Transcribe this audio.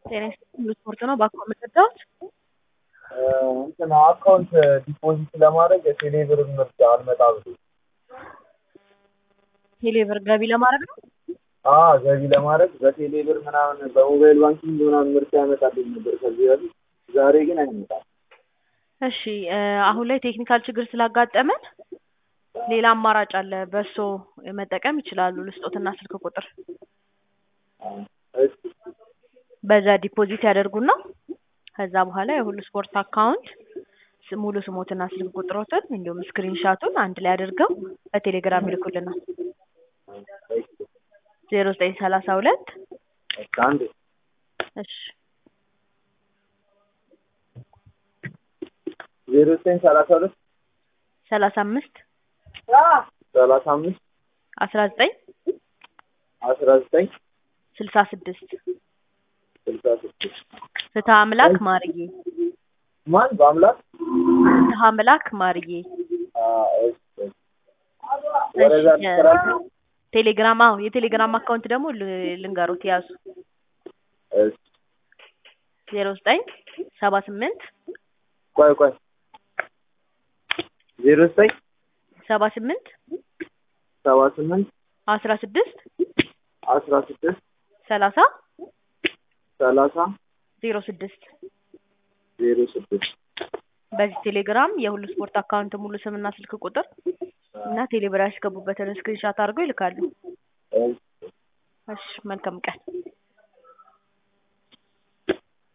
ጤና ይስጥልኝ ስፖርት ነው ባኮ የምትረዳት እንትን አካውንት ዲፖዚት ለማድረግ የቴሌ ብር ምርጫ አልመጣ ብሎ ቴሌ ብር ገቢ ለማድረግ ነው። አዎ ገቢ ለማድረግ በቴሌ ብር ምናምን በሞባይል ባንኪንግ ምናምን ምርጫ ያመጣልኝ ነበር ከዚህ በፊት። ዛሬ ግን አይመጣም። እሺ አሁን ላይ ቴክኒካል ችግር ስላጋጠመን ሌላ አማራጭ አለ። በእሱ መጠቀም ይችላሉ። ልስጦትና ስልክ ቁጥር እሺ በዛ ዲፖዚት ያደርጉና ከዛ በኋላ የሁሉ ስፖርት አካውንት ስ- ሙሉ ስሞትና ስልክ ቁጥሮትን እንዲሁም ስክሪንሻቱን አንድ ላይ አድርገው በቴሌግራም ይልኩልናል። ዜሮ ዘጠኝ ሰላሳ ሁለት እሺ አንዴ እሺ ዜሮ ዘጠኝ ሰላሳ ሁለት ሰላሳ አምስት ሰላሳ አምስት አስራ ዘጠኝ አስራ ዘጠኝ ስልሳ ስድስት ስልሳ ስድስት ፍትሐ አምላክ ማርዬ ማን በአምላክ ፍትሐ አምላክ ማርዬ አዎ፣ እሺ እሺ። ወደዛ እሺ፣ ልትሰራችሁ? ቴሌግራም አዎ የቴሌግራም አካውንት ደግሞ ል- ልንገሩት ያዙ እሺ ዜሮ ዘጠኝ ሰባ ስምንት ቆይ ቆይ ዜሮ ዘጠኝ ሰባ ስምንት ሰባ ስምንት አስራ ስድስት አስራ ስድስት ሰላሳ ሰላሳ ዜሮ ስድስት ዜሮ ስድስት በዚህ ቴሌግራም የሁሉ ስፖርት አካውንት ሙሉ ስምና ስልክ ቁጥር እና ቴሌብር ያስገቡበትን ስክሪንሻት አድርገው ይልካሉ። እሺ እሺ መልካም ቀን።